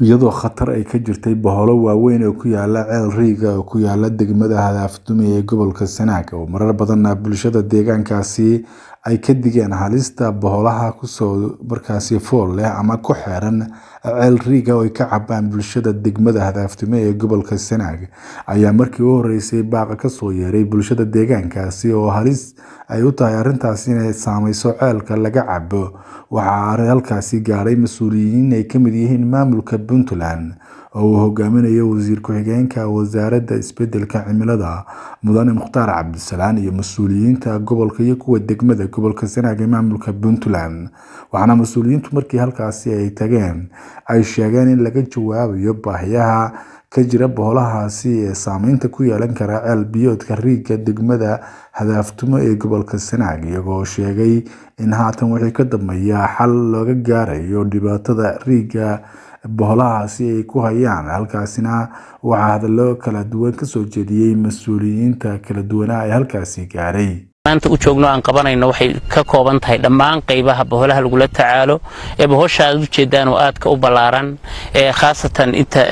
iyadoo khatar ay ka jirtay boholo waaweyn oo ku yaala ceel riiga oo ku yaala degmada hadaafdume ee gobolka sanaag oo marar badanna bulshada deegaankaasi ay ka digeen halista boholaha kusoo markaasi fool leh ama ku xeeran ceel riiga oo ay ka cabaan bulshada degmada hadaafdume ee gobolka sanaag ayaa markii u horeysay baaqa kasoo yeeray bulshada deegaankaasi oo halis ay u tahay arrintaasi inay saameyso ceelka laga cabo waxaa halkaasi gaadhay mas-uuliyiin ay kamid yihiin maamulka puntland oo uu hogaaminayo wasiir ku-xigeenka wasaaradda isbedelka cimilada mudane mukhtaar cabdisalaan iyo mas-uuliyiinta gobolka iyo kuwa degmada gobolka sanaag ee maamulka puntland waxaana mas-uuliyiintu markii halkaasi ay tageen ay sheegeen in laga jawaabayo baahiyaha ka jira boholahaasi ee saameynta ku yeelan kara ceel biyoodka riiga degmada hadaaftumo ee gobolka sanaag iyagoo sheegay in haatan wixii ka dambeeya xal looga gaarayo dhibaatada riiga boholahaasi ay ku hayaan halkaasina waxaa hadallo kala duwan kasoo jeediyey mas-uuliyiinta kala duwanaa ee halkaasi gaaray maanta u joogno aan qabanayno waxay ka kooban tahay dhammaan qaybaha boholaha lagula tacaalo ee bohosha aad ujeedaan oo aadka u ballaaran ee khaasatan inta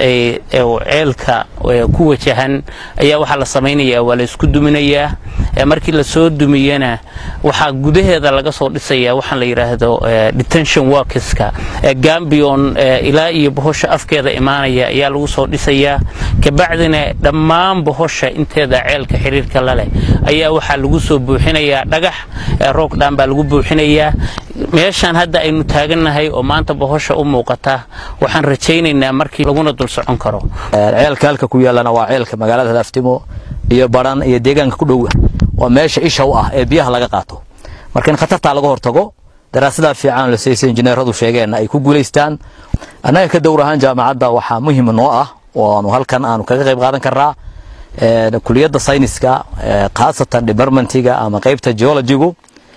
ceelka ku wajahan ayaa waxaa la samaynayaa waa la isku duminayaa markii lasoo dumiyana waxaa gudaheeda laga soo dhisayaa waxaan la yidhaahdo detention workeska gambion ilaa iyo bohosha afkeeda imaanaya ayaa lagu soo dhisayaa kabacdina dhammaan bohosha inteeda ceelka xiriirka laleh ayaa waxaa lagu soo buuxinayaa dhagax roogdhaan baa lagu buuxinayaa meeshaan hadda aynu taagannahay oo maanta bohosha u muuqata waxaan rajaynaynaa markii laguna dul socon karo ceelka halka ku yaallana waa ceelka magaalada hadaftimo iyo baran iyo deegaanka ku dhow waa meesha isha u ah ee biyaha laga qaato marka in khatartaa laga hortago daraasadaa fiican lasaysa injineeradu sheegeen ay ku guulaystaan annaga ka dowr ahaan jaamacadda waxaa muhiim noo ah oo aanu halkan aanu kaga qayb qaadan karnaa kuliyadda sayniska khaasatan departmentiga ama qaybta geologigu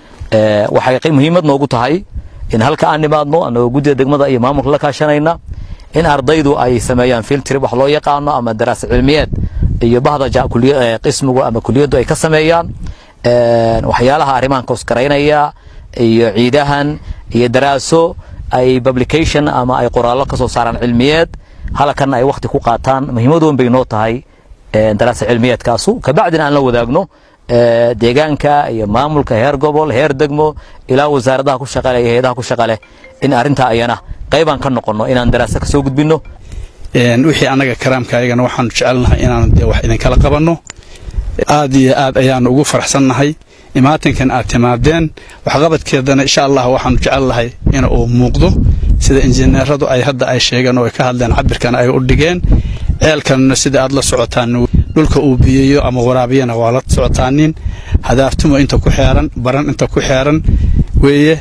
waxay muhiimad noogu tahay in halka aan nimaadno anagoo guddida degmada iyo maamulka la kaashanayna in ardaydu ay sameeyaan filtrib wax loo yaqaano ama daraasa cilmiyeed iyo bahda qismigu ama kuliyaddu ay ka sameeyaan waxyaalaha arrimahan koskaraynaya iyo ciidahan iyo daraaso ay publication ama ay qoraallo ka soo saaraan cilmiyeed halkanna ay wakhti ku qaataan muhiimad weyn bay noo tahay daraasa cilmiyeedkaasu kabacdina aan la wadaagno deegaanka iyo maamulka heer gobol heer degmo ilaa wasaaradaha ku shaqale iyo hay-adaha ku shaqaleh in arrintaa ayana qaybaan ka noqonno inaan daraasa ka soo gudbinno wixii annaga karaamka ayagana waxaanu jecelnahay inaanu dee wax idinkala qabanno aad iyo aad ayaanu ugu faraxsannahay imaatinkan aad timaadeen waxqabadkeedana insha allah waxaanu jecelnahay in uu muuqdo sida injineeradu ay hadda ay sheegeen oo ay ka hadleen cabirkana ay u dhigeen ceelkanna sida aad la socotaan dhulka uu biyeeyo ama waraabiyana waa la socotaanin hadaaftumo inta ku xeeran baran inta ku xeeran weeye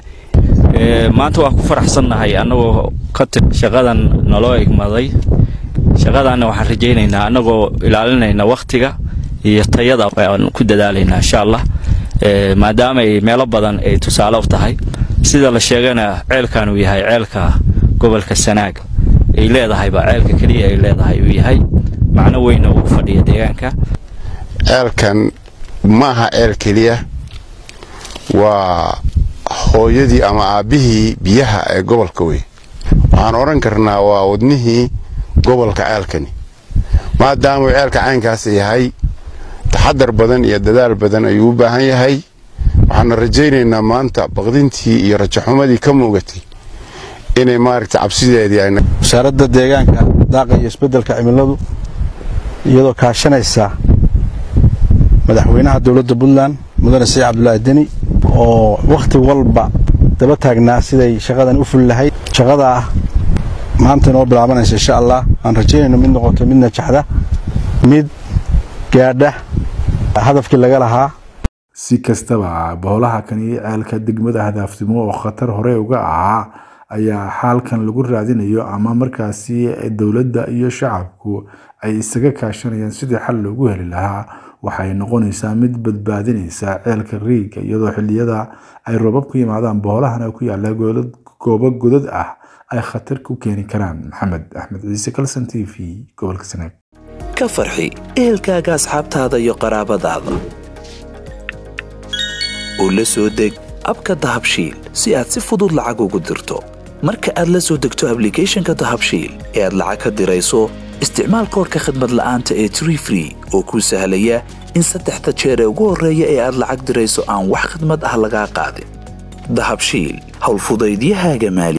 maanta waan ku faraxsannahay annagoo ka tir shaqadan naloo igmaday shaqadanna waxaan rajaynaynaa annagoo ilaalinayna wakhtiga iyo tayada aan ku dadaalaynaa insha allah maadaama ay meelo badan ay tusaale u tahay sida la sheegana ceelkan uu yahay ceelka gobolka sanaag ay leedahayba ceelka keliya ay leedahay uu yahay macno weyna uu fadhiya deegaanka ceelkan maaha ceel keliya waa hooyadii ama aabbihii biyaha ee gobolka wey waxaan odhan karnaa waa wadnihii gobolka ceelkani maadaamuu ceelka caynkaas yahay taxadar badan iyo dadaal badan ayuu u baahan yahay waxaana rajaynaynaa maanta baqdintii iyo rajaxumadii ka muugatay inay maaragta cabsideedii wasaaradda deegaanka daaqa iyo isbeddelka cimiladu iyadoo kaashanaysa madaxweynaha dowladda puntland mudane saciid cabdulaahi deni oo wakhti walba daba taagnaa siday shaqadan u fuli lahayd shaqada ah maanta inoo bilaabanaysa insha allah aan rajaynayno mid noqoto mid najaxda mid gaadha hadafkii laga lahaa si kastaba boholaha kani ceelka degmada hadaafnimo oo khatar hore uga ahaa ayaa xaalkan lagu raadinayo ama markaasi dowladda iyo shacabku ay isaga kaashanayaan sidii xal loogu heli lahaa waxay noqonaysaa mid badbaadinaysa ceelka riiga iyadoo xiliyada ay roobab ku yimaadaan boholahana ku yaala goobo godad ah ay khatar ku keeni karaan maxamed axmed ciise kalson t v gobolka sanaag ka farxi ehelkaaga asxaabtaada iyo qaraabadaada oo la soo deg abka dahabshiil si aad si fudud lacag ugu dirto marka aad la soo degto ablicathonka dahabshiil ee aad lacag ka dirayso isticmaal koorka khadmad la'aanta ee tree free oo kuu sahlaya in saddexda jeer ee ugu horreeya ee aad lacag dirayso aan wax khadmad ah lagaa qaadin dahabshiil howlfudaydiyahaaga maali